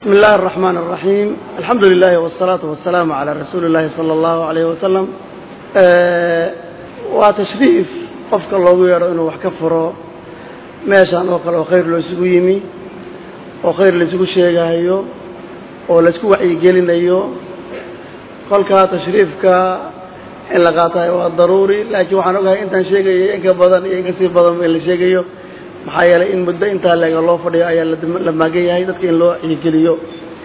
بسم الله الرحمن الرحيم الحمد لله والصلاة والسلام على رسول الله صلى الله عليه وسلم waa tashriif qofka loogu yeedho inuu wax ka furo meeshan oo kale oo khayr loo isugu yimi oo khayr la isugu sheegayo oo la isku wacyigelinayo kolkaa tashriifka in la qaatayo waa daruuri laakiin waxaan ogahay intaan sheegayo in ka badan iyo in kasii badan in la sheegayo maxaa yeelay in muddo intaa leega loo fadhiyo ayaa la maagan yahay dadka in loo wacyigeliyo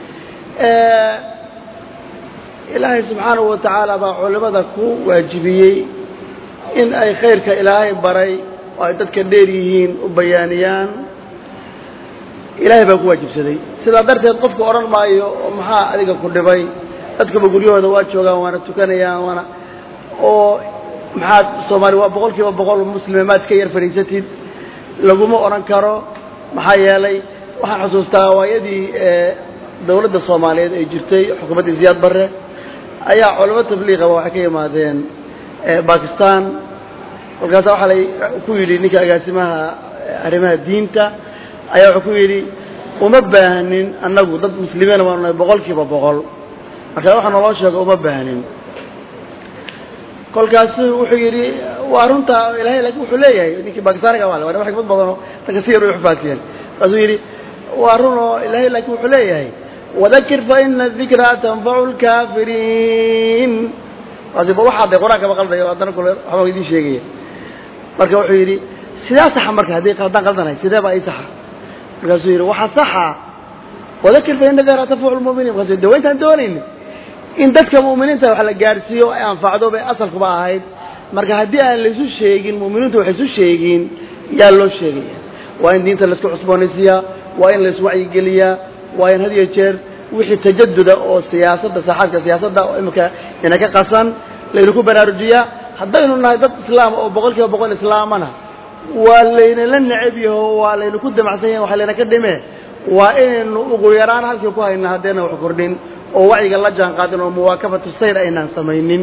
ilaahay subxaanahu wa tacaala baa culimada ku waajibiyey in ay khayrka ilaahay baray oo ay dadka dheer yihiin u bayaaniyaan ilaahay baa ku waajibsaday sidaa darteed qofku odhan maayo oo maxaa adiga ku dhibay dadkaba guryahooda waa joogaan waana tukanayaan waana oo maxaad soomaali waa boqol kiiba boqol muslime maad ka yar fadhiisatid laguma odhan karo maxaa yeelay waxaan xusuustaa waayadii dowladda soomaaliyeed ay jirtay xukuumaddii ziyaad barre ayaa culamo tabliiqaba waxay ka yimaadeen bakistan kolkaasa waxaa la ku yidhi ninka agaasimaha arrimaha diinta ayaa wuxuu ku yidhi uma baahnin annagu dad muslimiina baanu nahay boqol kiiba boqol marka waxa naloo sheego uma baahnin kolkaasu wuxuu yidhi waa runta ilahay lakin wuxuu leeyahay ninkii bakistaniga waa waa xikmad badanoo dadka si yar way ufaatiyeen kaasuu yidhi waa run oo ilahay laakin wuxuu leeyahay wadakir faina dikra tanfacu lkaafiriin kaasiba waxaa de qur-aankaba qaldayo haddana kule waxbaa idiin sheegaya marka wuxuu yidhi sidaa saxa marka haddii haddaan qaldanahay sidee baa ii saxa markaasuu yidhi waxaa saxa wadakir faina dikra tanfacu lmuminiin markasu de wa intaan doonayni in dadka mu'miniinta wax la gaadhsiiyo ay anfacdo bay asalkuba ahayd marka haddii aan laysu sheegin mu'miniintu wax isu sheegin yaa loo sheegaya waa in diinta laisku cusboonaysiiyaa waa in lais wacyigeliyaa waa in had iyo jeer wixii tajaduda oo siyaasadda saaxaadka siyaasadda oo imika ina ka qasan laynaku baraarujiyaa haddaynu nahay dad islaama oo boqol kiiba boqol islaamana waa laynala necab yaho waa laynaku damacsan yahin waxa laynaka dhime waa inaynu ugu yaraan halkii ku hayna haddayna wax kordhin oo wacyiga la jaan qaadin oo muwaakabatu sayr aynaan samaynin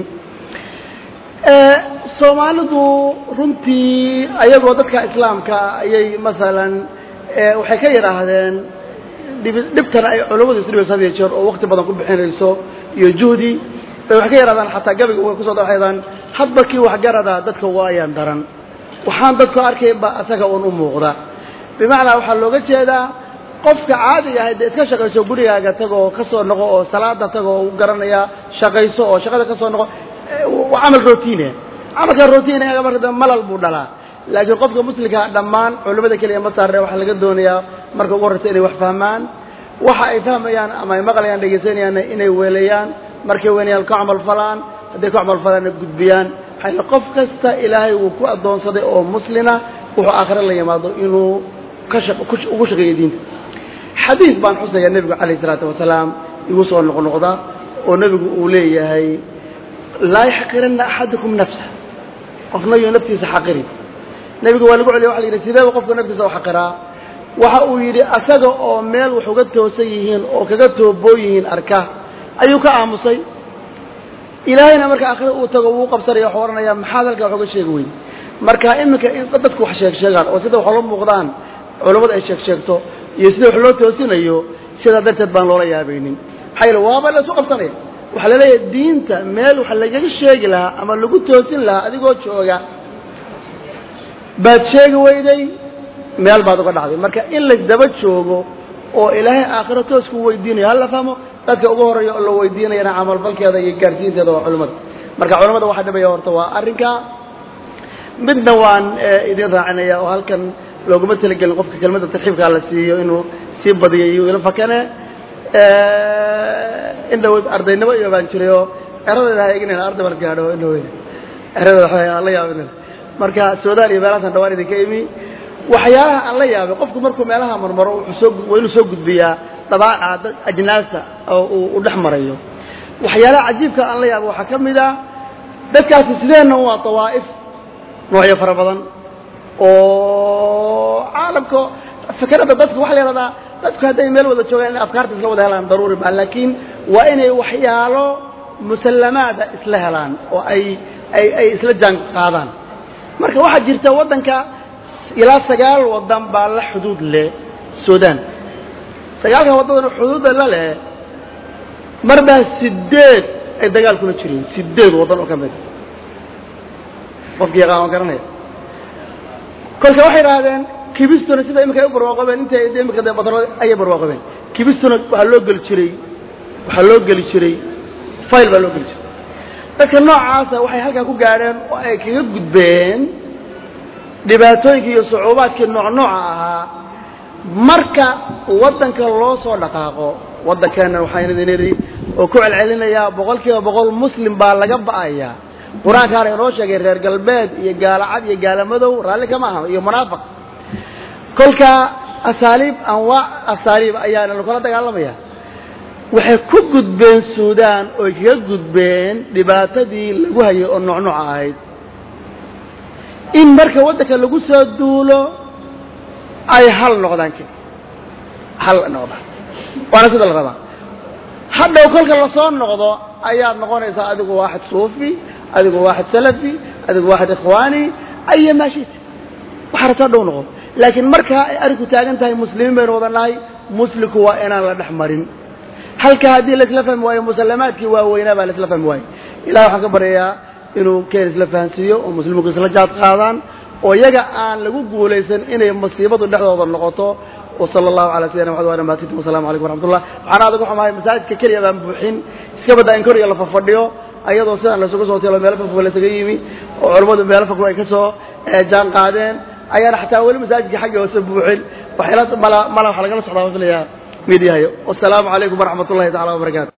soomaalidu runtii ayagoo dadka islaamka ayay masalan waxay ka yidhaahdeen dhibtana ay culammadu isdhibayso had iyo jeer oo wakti badan ku bixinayso iyo juhdi bay waxay ka yidhahdaan xataa gabayga way kusoo daxaydaan hadba kii waxgarada dadka uga ayaan daran waxaan dadku arkayn ba asaga uun u muuqda bimacnaa waxaa looga jeedaa qofka caadiga ahay dee iska shaqayso gurigaaga tagoo ka soo noqo oo salaada tagoo u garanaya shaqayso oo shaqada ka soo noqo waa camal routine camalka routine marka malal buu dhalaa laakiin qofka muslimkaa dhammaan culimmada keliya ma saarre waxaa laga doonayaa marka ugu horreysa inay wax fahmaan waxa ay fahmayaan ama ay maqlayaan dhegaysanayaan inay weelayaan markay weynayaan ka camal falaan hadday ka camal falaanna gudbiyaan maxaa qof kasta ilaahay wuu ku addoonsaday oo muslina wuxuu aakhire la yimaado inuu ka ugu shaqeeyo diinta xadiis baan xusaya nebigu calayh isalaatu wasalaam igu soo noqnoqda oo nebigu uu leeyahay laa yaxqiranna axadukum nafsa qofna yuu naftiisa xaqirin nebigu waa lagu celiya waxa la yidhi sideeba qofka naftiisa u xaqiraa waxa uu yidhi asaga oo meel wax uga toosan yihiin oo kaga tooboo yihiin arka ayuu ka aamusay ilaahayna marka aakhira uu tago wuu qabsanaya waxuu odhanaya maxaad halkaa wax uga sheegi weyn marka iminka in dadku wax sheeg sheegaan oo sida wax la muuqdaan culammadu ay sheeg sheegto iyo sida wax loo toosinayo sidaa darteed baan loola yaabaynin maxaa yeele waaba la isu qabsanaya waxaa la leeyahay diinta meel wax lagaga sheegi lahaa ama lagu toosin lahaa adigoo jooga baad sheegi weyday meel baad uga dhacday marka in laysdaba joogo oo ilaahay aakhiro toosku weydiinayo hala fahmo dadka ugu horeeya oo la weydiinayana camalfalkeeda iyo gaarsiinteeda waa culimmada marka culimmada waxaa dhibaya horta waa arrinka midna waan idin raacinaya oo halkan looguma talagelin qofka kelmadda tarxiibkaa la siiyo inuu sii badiyo iyo ila fakane indhawood ardaynimo iyo baan jiray oo eradeeda ha eeginayn arday baan gaadho indhawood eradeeda waxaa aan la yaabin marka suudaan iyo meelahaasaan dhawaan idinka imi waxyaalaha aan la yaabay qofku markuu meelaha marmaro wuxuu soo waa inuu soo gudbiyaa dabaaca dad ajnaasta oo uu dhex marayo waxyaalaha cajiibka aan la yaabay waxaa ka mid a dadkaasi sideenna waa dawaa'if noocyo fara badan oo caalamka fikradda dadka waxa la yahahdaa dadku hadday meel wada joogaan inay afkaarta isla wada helaan daruuri maa laakiin waa inay waxyaalo musallamaada isla helaan oo ay ay ay isla jaan qaadaan marka waxaa jirta waddanka ilaa sagaal waddan baa la xuduud leh sudan dagaalka waddadan xuduudda la leh mar baa sideed ay dagaal kula jireen sideed waddan oo ka mid qofkii yaqaan waan garanaya kolka waxay idhaahdeen kibistuna sida imika ay u barwaaqobeen inta imika dee badro ayay barwaaqobeen kibistuna waxaa loo geli jiray waxaa loo geli jiray fayl baa loo geli jiray dadka noocaasa waxay halkaa ku gaadheen oo ay kaga gudbeen dhibaatooyinkii iyo sucuubaadkii nooc nooca ahaa marka waddanka loo soo dhaqaaqo waddankeenna waxaan idin idhi oo ku celcelinayaa boqol kiiba boqol muslim baa laga ba'aya qur-aankaana inoo sheegay reer galbeed iyo gaalo cad iyo gaalo madow raalli kama aha iyo munaafiq kolka asaaliib anwaac asaaliib ayaana lakula dagaalamaya waxay ku gudbeen suudaan oy kaga gudbeen dhibaatadii lagu hayay oo nooc nooc ahayd in marka waddanka lagu soo duulo ay hal noqdaan k hal noqdaan waana sida la rabaa hadhow kolka lasoo noqdo ayaad noqonaysaa adigu waaxid suufi adigu waaxid salafi adigu waaxid ikhwaani aya maashita waxaa rabtaa dhow noqon laakiin markaa ay arinku taagan tahay muslimiin baynu wada nahay muslimku waa inaan la dhex marin halka haddii laisla fahmi waayo musalamaadkii waaweynaa baa laisla fahmi waayo ilahi waxaan ka baryayaa inuu keen isla fahansiiyo oo musliminku isla jaad qaadaan oo iyaga aan lagu guulaysan inay masiibadu dhexdooda noqoto وصلى الله على سيدنا محمد وعلى آله وصحبه والسلام عليكم ورحمة الله waxaan aad ugu xumahay masaajidka keliya baan buuxin iska badaa in koriga la fafadhiyo ayadoo sidaan lasugu soo tilo meelo fog lasaga yimi oo culammadu meelo fog ay ka soo jaan qaadeen ayaana xataa weli masaajidka xagga hoose buuxin waxayla mala mala waxa lagala socdaa filayaa midiyahayo wasalaamu calaykum waraxmat ullahi tacala wabarakaatu